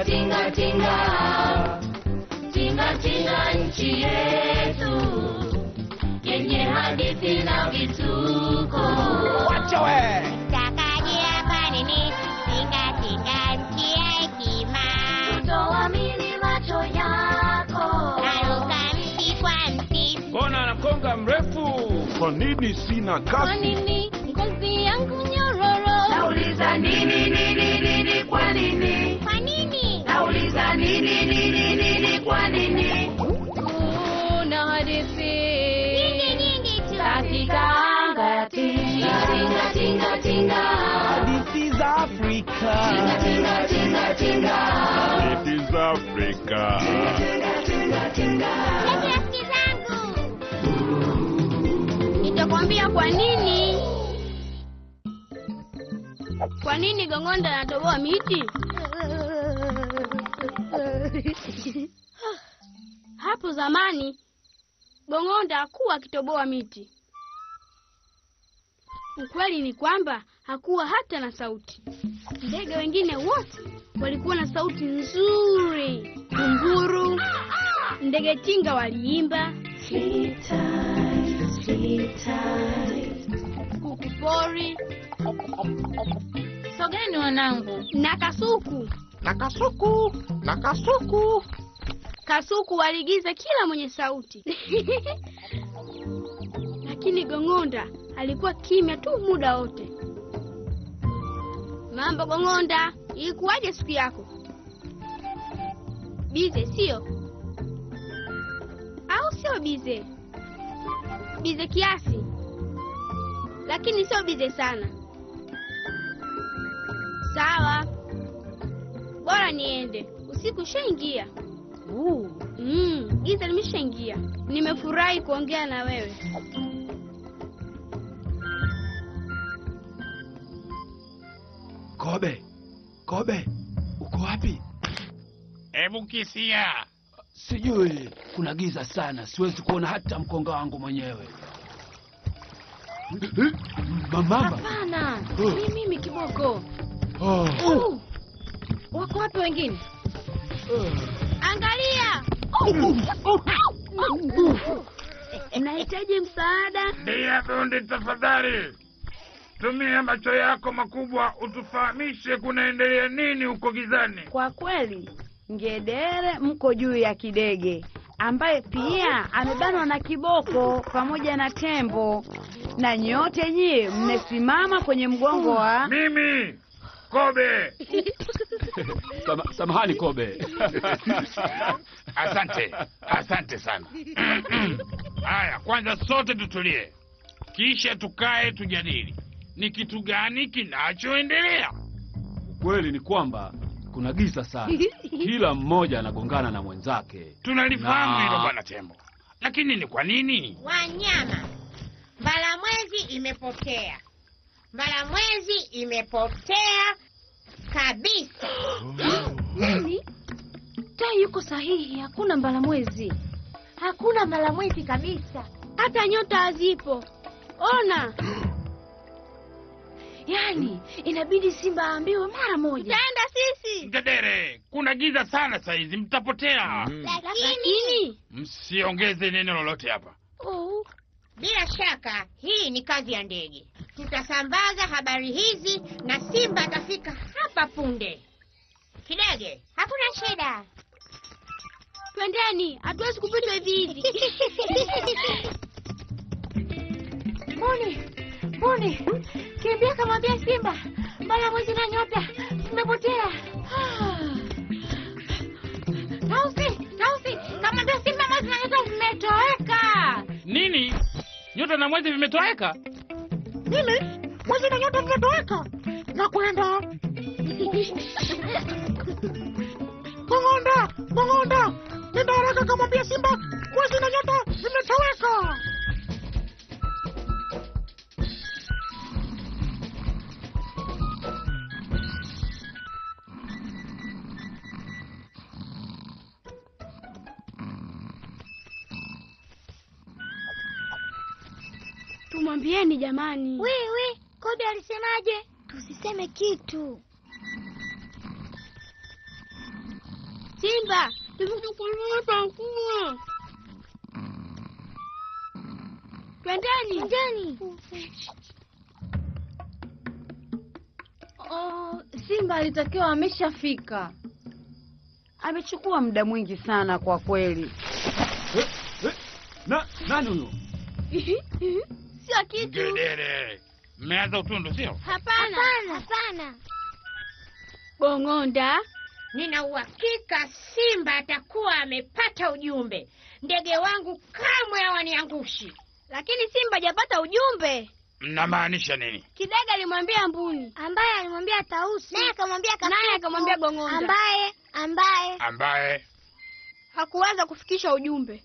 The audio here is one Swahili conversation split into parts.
tinga tinga tinga tinga nchi yetu yenye hadithi na vituko Wacha we! Takajia kwa nini? Tinga tinga nchi ya hekima. kutoamini macho yako Naruka mti kwa mti. Mbona anakonga mrefu? Kwa nini sina kwa kasi? nini ngozi yangu nyororo nauliza nini nini nini kwa nini Kwa nini? nauliza nini nini nini kwa nini kuna hadithi Nyingi nyingi tu. katika anga ya tinga tinga tinga tinga Hadithi za Afrika. tinga tinga tinga tinga Hadithi za Afrika. tinga tinga Eti rafiki zangu. Nitakwambia kwa nini. Kwa nini Gong'onda anatoboa miti? Hapo zamani Gong'onda hakuwa akitoboa miti. Ukweli ni kwamba hakuwa hata na sauti. Ndege wengine wote walikuwa na sauti nzuri. Kunguru, ndege tinga waliimba, kuku pori sogeni wanangu na kasuku. Na kasuku, na kasuku. Kasuku waligiza kila mwenye sauti, lakini Gong'onda alikuwa kimya tu muda wote. Mambo Gong'onda, ilikuwaje siku yako? Bize sio? Au sio bize? Bize kiasi, lakini sio bize sana. Sawa, bora niende, usiku ushaingia. Mm, giza limeshaingia. Nimefurahi kuongea na wewe. Kobe, Kobe, uko wapi? Hebu kisia. Sijui, kuna giza sana, siwezi kuona hata mkonga wangu mwenyewe. Eh, Mama, hapana Oh. ni mimi kiboko oh, uh, wako wapi wengine Angalia, nahitaji msaada. Ndiye fundi, tafadhali tumia macho yako makubwa utufahamishe kunaendelea nini huko gizani. Kwa kweli ngedere mko juu ya kidege ambaye pia amebanwa na kiboko pamoja na tembo, na nyote nyie mmesimama kwenye mgongo wa Mimi Kobe. Sama, samahani Kobe. Asante, asante sana. Haya, kwanza sote tutulie, kisha tukae tujadili ni kitu gani kinachoendelea. Ukweli ni kwamba kuna giza sana, kila mmoja anagongana na mwenzake. Tunalifahamu Na- hilo bwana Tembo, lakini ni kwa nini? Wanyama. Mbalamwezi imepotea. Mbalamwezi imepotea kabisa. nini tai yuko sahihi hakuna mbalamwezi Hakuna mbalamwezi kabisa. Hata nyota hazipo. Ona, yaani inabidi simba aambiwe mara moja tutaenda sisi. Ngedere, kuna giza sana saizi, mtapotea. Lakini Msiongeze neno lolote hapa. oh. Bila shaka hii ni kazi ya ndege. Tutasambaza habari hizi na simba atafika hapa punde. Kidege, hakuna shida. twendeni, hatuwezi kupita hivi hivi. Mbuni, mbuni, kimbia kamwambia simba, mbalamwezi na nyota tumepotea. Tausi, Tausi, kamwambia simba mwezi na nyota vimetoweka. Nini? Nyota na mwezi vimetoweka? Mimi mwezi na nyota vimetoweka na kwenda Kong'onda, Kong'onda, nenda haraka kamwambia Simba mwezi na nyota vimetoweka. Tumwambieni jamani. Wewe, Kobe alisemaje? Tusiseme kitu. Simba, tumekukulia chakula. Twendeni. Twendeni. Oh, Simba alitakiwa ameshafika. Amechukua muda mwingi sana kwa kweli. Eh, eh, na nani huyo? Sio kitu. Ngedere, mmeanza utundu sio? Hapana. Hapana. Bong'onda. Nina uhakika Simba atakuwa amepata ujumbe. Ndege wangu kamwe hawaniangushi. Lakini Simba hajapata ujumbe. Mnamaanisha nini? Kidega alimwambia mbuni. Ambaye alimwambia Tausi. Naye akamwambia Kasuku. Naye akamwambia Bong'onda. Ambaye ambaye Ambaye Hakuweza kufikisha ujumbe.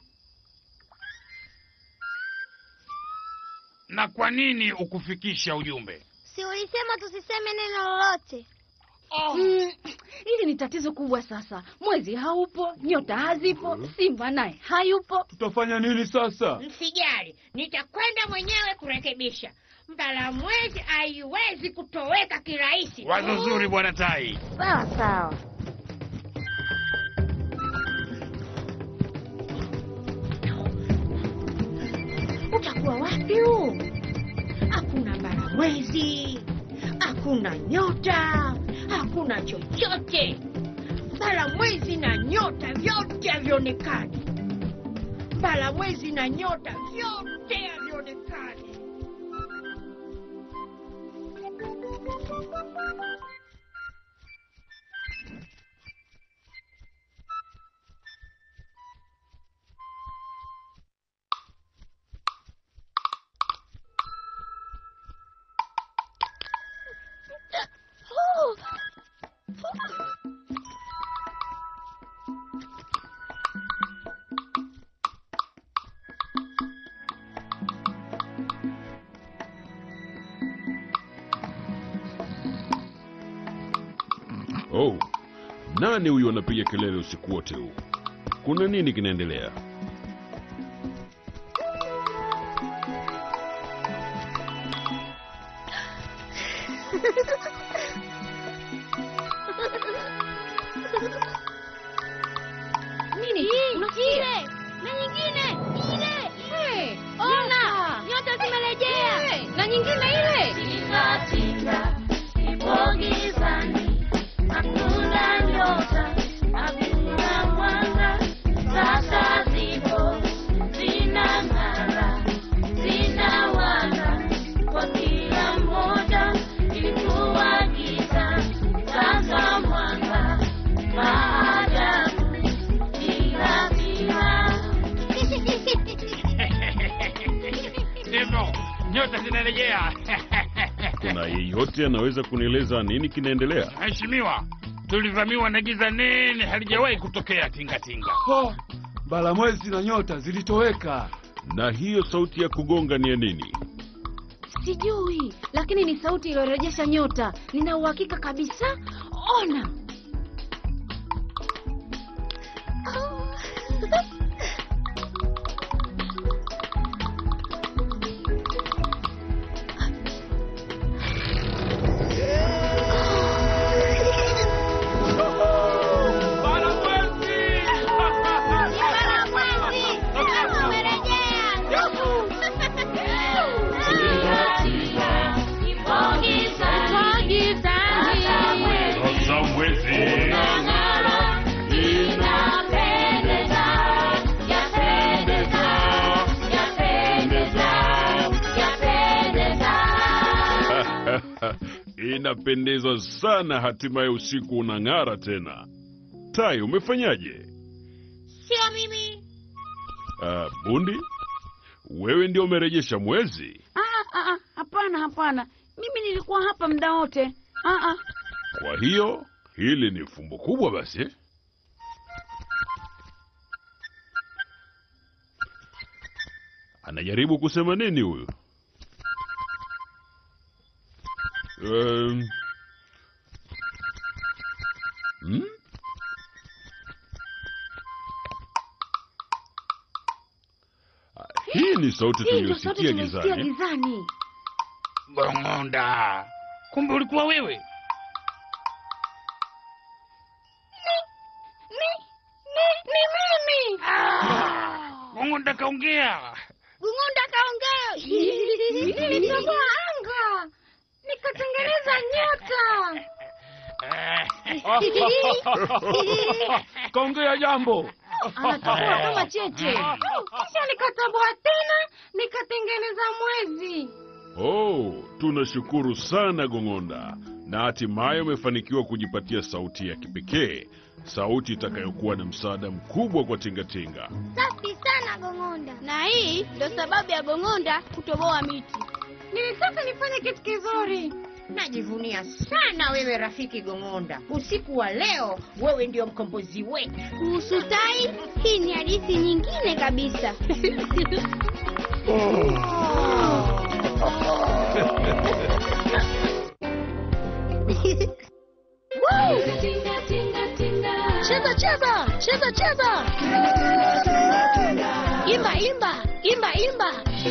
na kwa nini ukufikisha ujumbe? si ulisema tusiseme neno lolote. Mm, hili ni tatizo kubwa sasa. Mwezi haupo, nyota hazipo, Simba naye hayupo. Tutafanya nini sasa? Msijali, nitakwenda mwenyewe kurekebisha. Mbalamwezi haiwezi kutoweka kirahisi. Wazo zuri, bwana Tai. Sawa sawa. Utakuwa wapi huu? Hakuna mbalamwezi, hakuna nyota, hakuna chochote. Mbalamwezi na nyota vyote havionekani. Mbalamwezi na nyota vyote havionekani. Oh, nani huyu anapiga kelele usiku wote huu? Kuna nini kinaendelea? Nini? Ile na nyingine ile. Ona, nyota zimerejea. Na nyingine ile. Ndivyo, nyota zinarejea. Kuna yeyote anaweza kunieleza nini kinaendelea? Mheshimiwa, tulivamiwa na giza nene halijawahi kutokea tingatinga. Oh, Mbalamwezi na nyota zilitoweka. Na hiyo sauti ya kugonga ni ya nini? Sijui, lakini ni sauti iliyorejesha nyota. Nina uhakika kabisa. Ona. Sasa mwezi inapendeza sana, hatimaye usiku unang'ara tena. Tai, umefanyaje? Sio mimi. Uh, bundi, wewe ndio umerejesha mwezi? Ah, ah, ah, hapana, hapana. Mimi nilikuwa hapa muda wote. Ah, ah. Kwa hiyo hili ni fumbo kubwa basi. Anajaribu kusema nini huyu? Um, hmm? Ah, Hii ni sauti Hii ndio sauti tuliyosikia tumesikia gizani. gizani. Bong'onda, kumbe ulikuwa wewe. Ni Gung'unda kaongea. Gung'unda kaongea. Nilitoboa anga nikatengeneza nyota. Kaongea jambo. Anatoboa kama cheche. Kisha nikatoboa tena nikatengeneza mwezi. Oh, tunashukuru sana Gong'onda, na hatimaye umefanikiwa kujipatia sauti ya kipekee, sauti itakayokuwa na msaada mkubwa kwa tingatinga. Safi sana Gong'onda. Na hii ndo sababu ya Gong'onda kutoboa miti. Nilitaka nifanye kitu kizuri. Najivunia sana wewe rafiki Gong'onda. Usiku wa leo wewe ndio mkombozi wetu. Kuhusu tai, hii ni hadithi nyingine kabisa. Woo! Cheza cheza, cheza cheza. Imba imba, imba imba.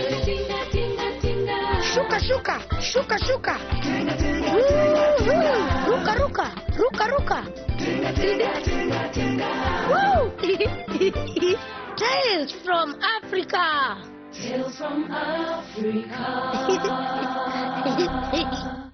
Shuka shuka, shuka shuka. Woo, woo. Ruka ruka, ruka ruka. Woo! Tales from Africa. Tales from Africa.